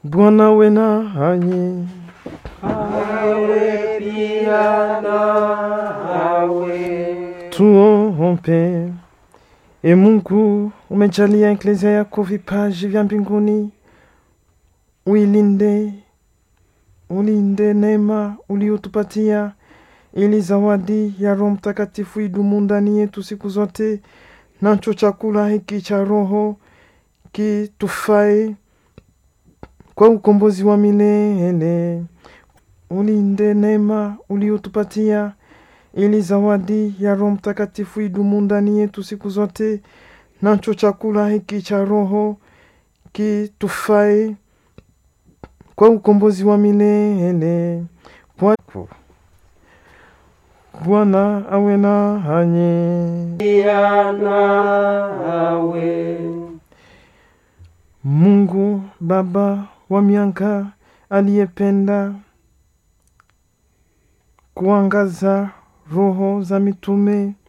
Bwana we nanyi. awe pia nawe. Tuombe. E Mungu, umejalia eklezia yako vipaji vya mbinguni, uilinde, ulinde neema uliotupatia, ili zawadi ya Roho Mtakatifu idumu ndani yetu siku zote, nacho chakula hiki cha Roho kitufae kwa ukombozi wa milele. Ulinde neema uliotupatia ili zawadi ya Roho Mtakatifu idumu ndani yetu siku zote, nacho chakula hiki cha Roho kitufae kwa ukombozi wa milele. Kwa- Bwana awe nanyi. Pia nawe. Mungu Baba wa mianga aliyependa kuangaza roho za mitume